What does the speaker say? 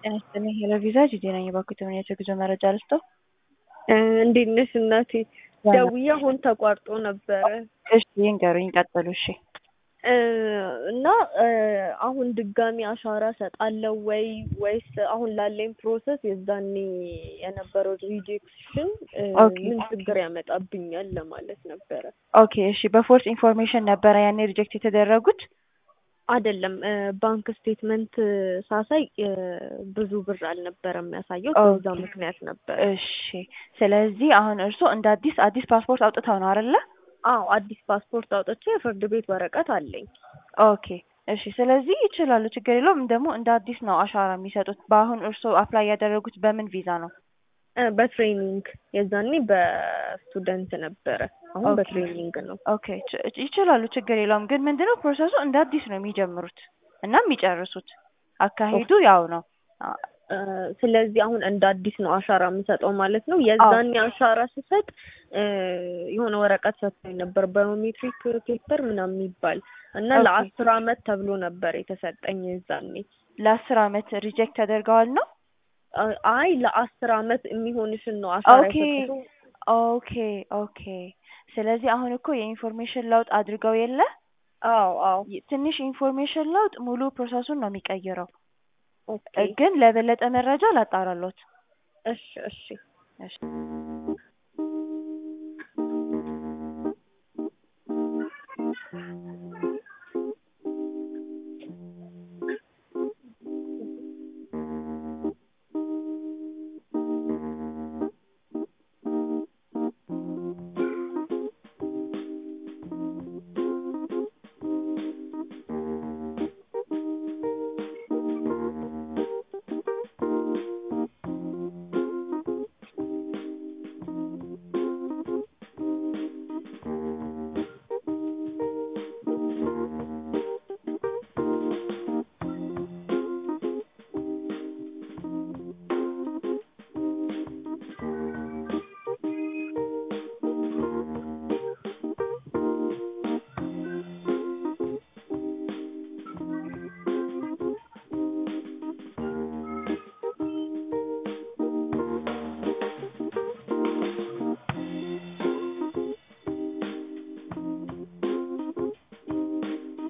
ጤና ይስጥልኝ ሄሎ ቪዛ ጂጂ ነኝ። እባክዎ የተመኛቸው የጉዞ መረጃ ልስጥዎ? እንዴት ነሽ እናቴ? ደውዬ አሁን ተቋርጦ ነበረ እሺ ይንገሩኝ፣ ቀጥሉ። እሺ እና አሁን ድጋሚ አሻራ ሰጣለሁ ወይ ወይስ አሁን ላለኝ ፕሮሰስ የዛኔ የነበረው ሪጀክሽን ኦኬ። ምን ችግር ያመጣብኛል ለማለት ነበረ። ኦኬ እሺ። በፎርስ ኢንፎርሜሽን ነበረ ያኔ ሪጀክት የተደረጉት? አይደለም ባንክ ስቴትመንት ሳሳይ ብዙ ብር አልነበረም የሚያሳየው፣ ኦኬ። በዛ ምክንያት ነበር። እሺ። ስለዚህ አሁን እርስዎ እንደ አዲስ አዲስ ፓስፖርት አውጥተው ነው አይደለ? አዎ አዲስ ፓስፖርት አውጥቼ የፍርድ ቤት ወረቀት አለኝ። ኦኬ እሺ። ስለዚህ ይችላሉ፣ ችግር የለውም። ደግሞ እንደ አዲስ ነው አሻራ የሚሰጡት። በአሁን እርስዎ አፕላይ ያደረጉት በምን ቪዛ ነው? እ በትሬኒንግ የዛኔ በስቱደንት ነበረ፣ አሁን ኦኬ። በትሬኒንግ ነው። ኦኬ ች- ይችላሉ፣ ችግር የለውም። ግን ምንድነው ፕሮሰሱ እንደ አዲስ ነው የሚጀምሩት እና የሚጨርሱት። አካሄዱ ያው ነው። አ- እ ስለዚህ አሁን እንደ አዲስ ነው አሻራ የምሰጠው ማለት ነው። የዛኔ አሻራ ስሰጥ እ የሆነ ወረቀት ሰጥቶኝ ነበር ባዮሜትሪክ ፔፐር ምናምን የሚባል እና ኦኬ። ለአስር አመት ተብሎ ነበር የተሰጠኝ የዛኔ። ለአስር አመት ሪጀክት ተደርገዋል ነው? አ- አይ ለአስር አመት የሚሆንሽን ነው አሻራ ኦኬ የሰጡት። ኦኬ ኦኬ። ስለዚህ አሁን እኮ የኢንፎርሜሽን ለውጥ አድርገው የለ አዎ አዎ ይ- ትንሽ ኢንፎርሜሽን ለውጥ ሙሉ ፕሮሰሱን ነው የሚቀይረው። ኦኬ እ ግን ለበለጠ መረጃ ላጣራሎት። እሺ እሺ እሺ